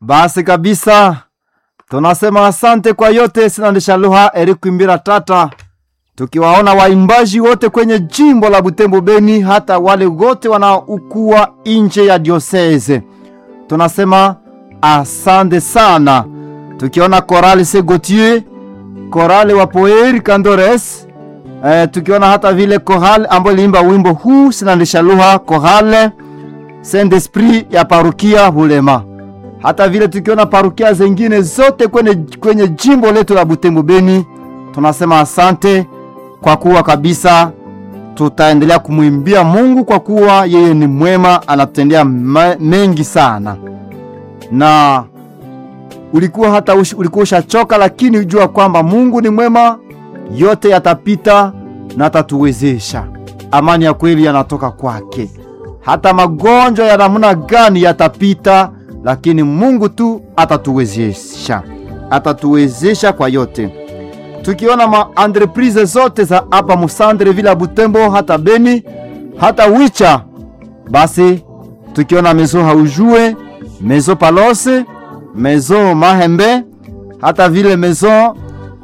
Basi kabisa tunasema asante kwa yote. Sinandisha lugha erikuimbira tata, tukiwaona waimbaji wote kwenye jimbo la Butembo Beni, hata wale wote wanaokuwa nje ya dioseze, tunasema asante sana, tukiona korali se Gautier, korali wa Poeri Kandores, eh, tukiona hata vile korali ambayo iliimba wimbo huu sinandisha lugha, korale Saint Esprit ya parukia Bulema hata vile tukiona parukia zengine zote kwenye, kwenye jimbo letu la Butembo Beni, tunasema asante kwa kuwa kabisa tutaendelea kumwimbia Mungu kwa kuwa yeye ni mwema, anatutendea mengi sana. Na ulikuwa hata ush, ulikuwa ushachoka, lakini ujua kwamba Mungu ni mwema, yote yatapita na atatuwezesha. Amani ya kweli yanatoka kwake. Hata magonjwa ya namna gani yatapita lakini Mungu tu atatuwezesha, atatuwezesha kwa yote. Tukiona ma entreprise zote za hapa Musandre vila Butembo, hata Beni, hata Wicha, basi tukiona mezo haujue mezo Palose, mezo Mahembe, hata vile mezo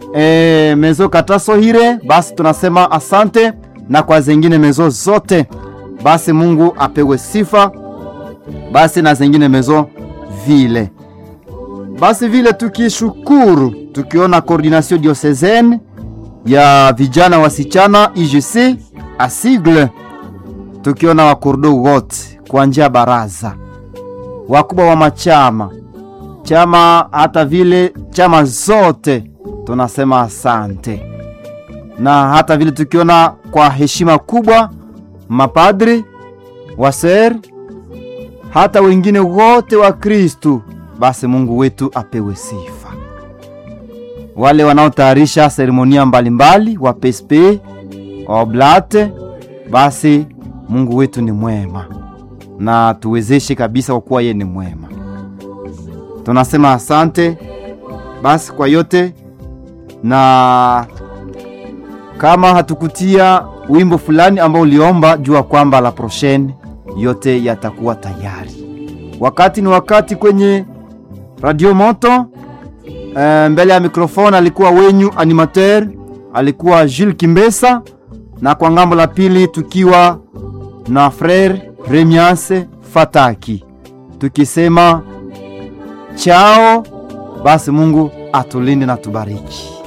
e, mezo Katasohire, basi tunasema asante, na kwa zengine mezo zote, basi Mungu apewe sifa, basi na zengine mezo vile basi vile tukishukuru, tukiona coordination diocesaine ya vijana wasichana IGC asigle, tukiona wakurdo wote kwa njia baraza, wakubwa wa machama chama, hata vile chama zote tunasema asante, na hata vile tukiona kwa heshima kubwa mapadri waser hata wengine wote wa Kristu, basi Mungu wetu apewe sifa. Wale wanaotayarisha seremonia mbalimbali wa PSP oblate, basi Mungu wetu ni mwema na tuwezeshe kabisa, kwa kuwa yeye ni mwema. Tunasema asante basi kwa yote, na kama hatukutia wimbo fulani ambao uliomba, jua kwamba la prochaine yote yatakuwa tayari. Wakati ni wakati kwenye Radio Moto. E, mbele ya mikrofoni alikuwa wenyu animateur alikuwa Jules Kimbesa, na kwa ngambo la pili tukiwa na frere Remiase Fataki, tukisema chao. Basi Mungu atulinde na tubariki.